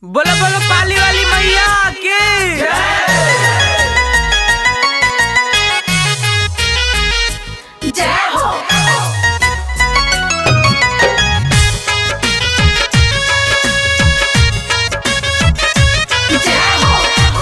बोलो बोलो पाली वाली मैया की जय हो जय हो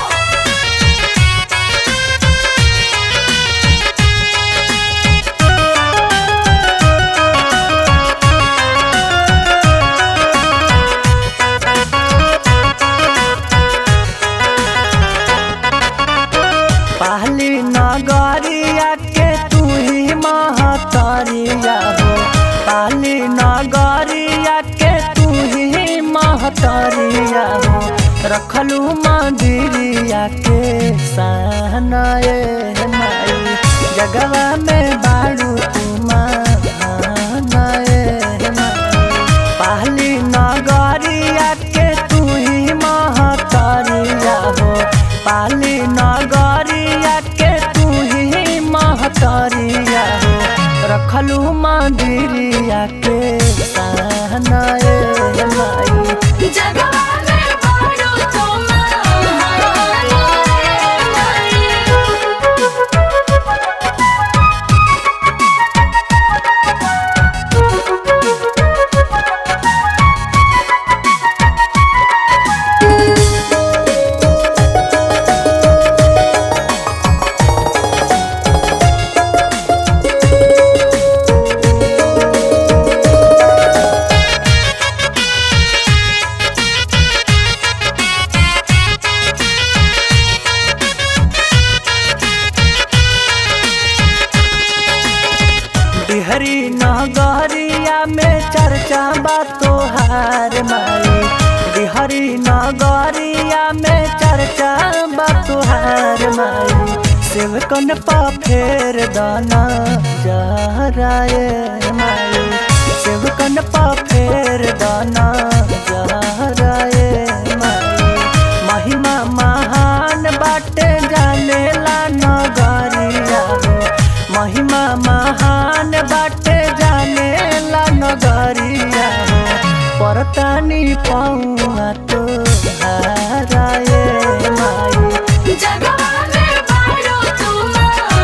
पहली नगरिया के तू ही महतरिया हो पहली नगरिया के तू ही महतरिया हो रखलू मंदिरिया के सहनाए माई जगवा में बाड़ू तू मानाए माई पहली नगरिया के तू ही महतरिया हो पाली नगरिया के तू ही महतरिया हो रखलू मंदिरिया के सहनाए माई जगवा में बाड़ू तुम बिहरी नगरिया में चर्चा बा तोहार माई बिहरी नगरिया में चर्चा बा तोहार माई सेवकन पा फेर दाना जहराए माई सेवकन पा फेर दाना जहराए माई महिमा महान बाटे जानेला नगरिया हो महिमा महान बाटे जानेला नगरिया हो परतानी पौआ तो हाराए माई जगवा में बाड़ू तुम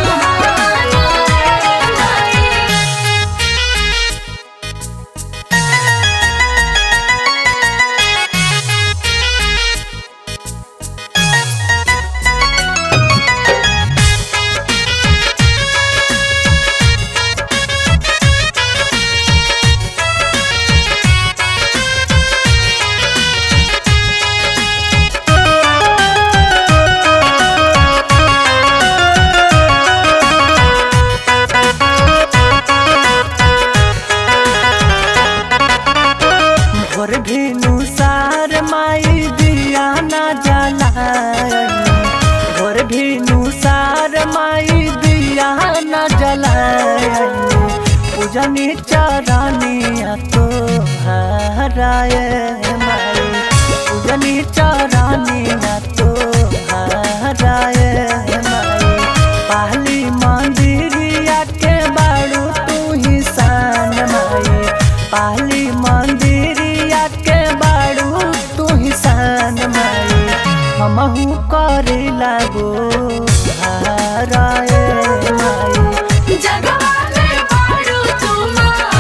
भोर भेनु सार माई दिया ना जलाए भोर भेनु सार माई दिया ना जलाए पूजनी चरानिया तो हराए माई पूजनी चरानिया तो हराए माई पहली मंदिरिया के बाड़ू तू ही सान माई पहली मंदिरिया के बाड़ू तू ही सान माई हमहू करे लागो हाराए माई जगवा में बाड़ू तुम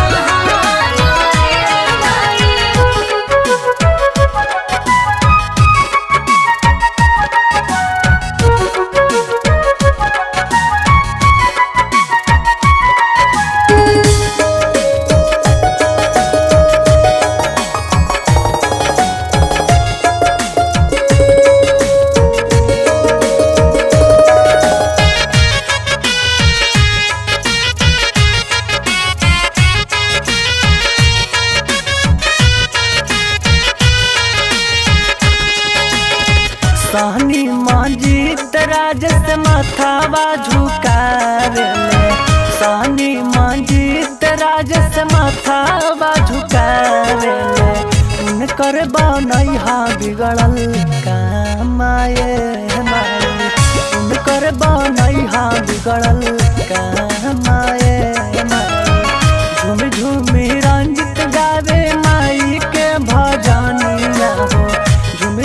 सहनी मंजीत राजस माथावा झुकावे सहनी मंजीत राजस माथावा झुकावे उनकर बनैहा बिगड़ल कामाए माई उनकर बनैहा बिगड़ल कामाए माई झूम झूम रंजित गावे माई के भजनिया हो झूम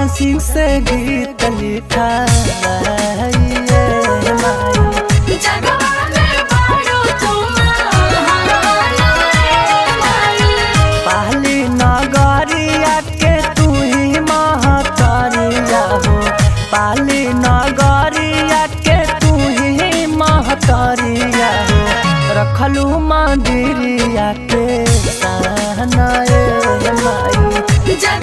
चरण सिंह से गीत लिखा माई जगवाले बाड़ू तुम माई पाली नगरिया के तू ही महतरिया हो पाली नगरिया के तू ही महतरिया हो रखलू मंदिरिया के सहनाए माई जग